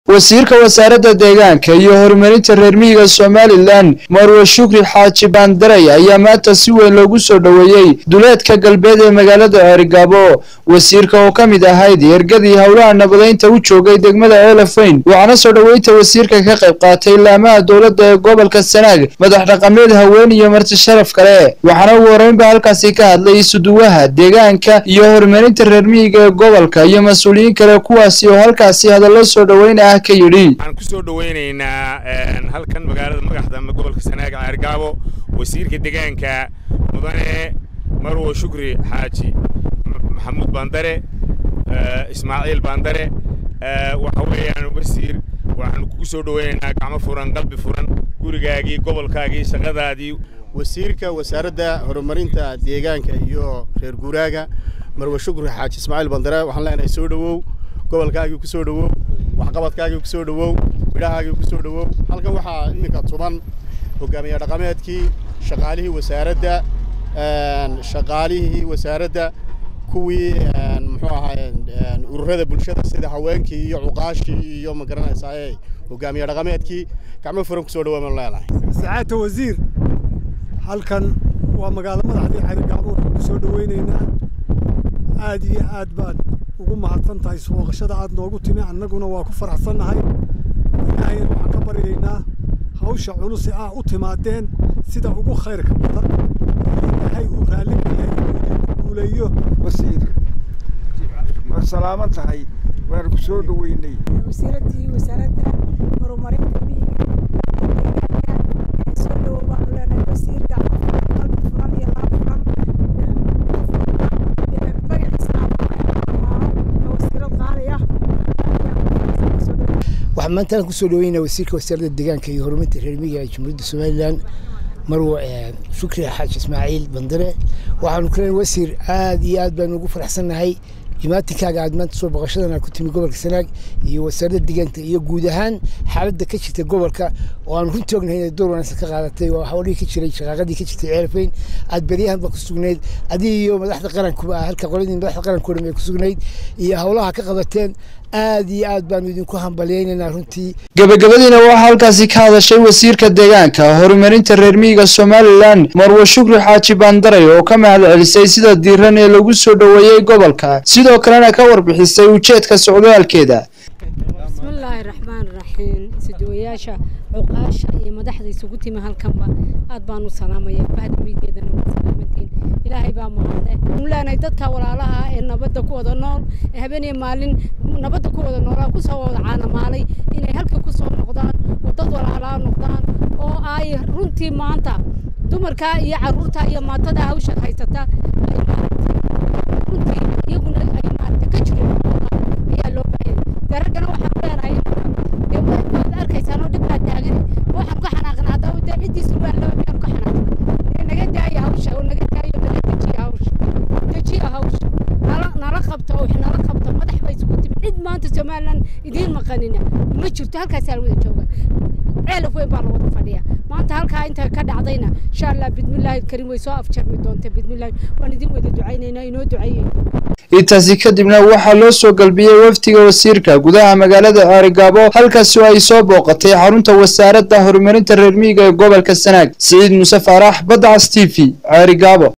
wasiirka wasaaradda deegaanka iyo horumarinta reer miyiga somalilan marwe shukri xaaji baandaray ayaa maanta si weyn loogu soo dhoweeyey duleedka galbeed ee magaalada ceerigaabo wasiirka oo ka mid ahayd ergadii howlaha nabadeynta u joogay degmada eelefayn waxaana soo dhoweynta wasiirka ka qayb qaatay laamaha dowladda ee gobolka sanaag madax dhaqameed haween iyo marti sharaf kale waxaana ugu horreynba halkaasi ka hadlay isuduwaha deegaanka iyo horumarinta reer miyiga ee gobolka iyo mas-uuliyiin kale kuwaasi oo halkaasi hadallo soo dhoweyn ah ka yidhi waxaan ku soo dhoweynaynaa halkan magaalada magaxda gobolka sanaag ceergaabo wasiirka deegaanka mudane marwo shukri xaaji maxamuud baandare ismaaciil baandare waxa weeyaan wasiir waxaan kugu soo dhoweynaynaa gacmo furan qalbi furan gurigaagii gobolkaagii shaqadaadii wasiirka wasaaradda horumarinta deegaanka iyo reer guuraaga marwe shukri xaaji ismaaciil bandare waxaan leenahay soo dhowow gobolkaagii ku soo dhowow waxqabadkaagii ku soo dhowow midhahaagii ku soo dhowow halkan waxaa iminka tuban hogaamiye dhaqameedkii shaqaalihii wasaaradda shaqaalihii wasaaradda kuwii muxuu ahaa ururada bulshada sida haweenkii iyo cuqaashii iyo ma garanaysaa hogaamiye dhaqameedkii gacmo furan kusoo dhawaa maan leenahay sacaadta wasiir halkan waa magaalo madaxdii xarigaabo waxaan ku soo dhaweynaynaa aad iyo aad baad ugu mahadsan tahay sooqashada aad noogu timi annaguna waa ku faraxsannahay ilaahayna waxaan ka baryaynaa hawsha culus ee ah u timaadeen sida ugu khayrka badan ilaahay uu raalli ka yahay inuu idinku guuleeyo wasiir waa salaaman tahay waan ku soo dhoweynay wasiiraddii wasaaradda horumarinta miyiga soo dhowow baanu leenahay wasiir gacmo furan qalbi furan iyo laab furan magaciisa wasiirad qaali ah waxaan maanta aan kusoo dhaweynaa wasiirka wasaaradda deegaanka iyo horumarinta reer miyiga ee jamhuuriyadda somalilan marwo shukri xaaji ismaaciil bandare waxaanu ku leenahay wasiir aad iyo aad baanu ugu faraxsannahay imaatinkaaga aad maanta soo boqoshadana ku timi gobolka sanaag iyo wasaaradda deegaanka iyo guud ahaan xaaladda ka jirta gobolka oo aan runtii ognahay inay door wanaagsan ka qaadatay oo hawlihii ka jiray shaqaaqadii ka jirtay ceelfayn aad beryahan baa ku sugnayd adiga iyo madaxda qarankuba halka qoladii madaxda qaranka o dhan bay ku sugnayd iyo howlaha ka qabateen aad iyo aad baanu idinku hambalyaynaynaa runtii gabagabadiina waxaa halkaasi ka hadashay wasiirka deegaanka horumarinta reer miyiga somalilan marwe shukri xaaji baandaray oo ka mahad celisay sida diiran ee lagu soo dhoweeyey gobolka sidoo kalena ka warbixisay ujeedka socdaalkeeda bismillaahi raxmaan raxiim isuduwayaasha cuqaasha iyo madaxda isugu timi halkanba aad baanu salaamaya bahda miideedana waa salaamantiin ilaahay baa mahadle waxaanu leenahay dadka walaalaha ee nabadda ku wada nool ee habeeniyo maalin nabadda ku wada noolaa kusoo wada caanamaalay inay halka kusoo noqdaan oo dad walaalaa noqdaan oo ay runtii maanta dumarka iyo caruurta iyo maatada hawsha haysata ay runtii iyaguna ay maarata ka jirin ayaa loo baahayay daraggana waxaan leenahay dee waad arkaysaan oo dhib baa taagan waxaan ka xanaaqnaa haddaba dee ciddiisa waa laba miyaan ka xanaaqnay naga daaya hawsha oo naga daayo naga dejiya hawsha dejiya hawsha nala nala qabta oo wax nala qabta madax bay isugu timi cid maanta somalilan idiin maqanina ma jirto halkaasaa la wada jooga ceelaf weyn baa la wada fadhiya maanta halkaa inta ka dhacdayna insha allah bidmillaahi karim way soo afjarmi doonta bidmillaahi waan idin wada ducaynaynaa inoo duceeyey intaasi kadibna waxaa loo soo galbiyey wafdiga wasiirka gudaha magaalada ceerigaabo halkaasi oo ay soo booqatay xarunta wasaaradda horumarinta reer miyiga ee gobolka sanaag siciid muuse faarax badda cas t v ceerigaabo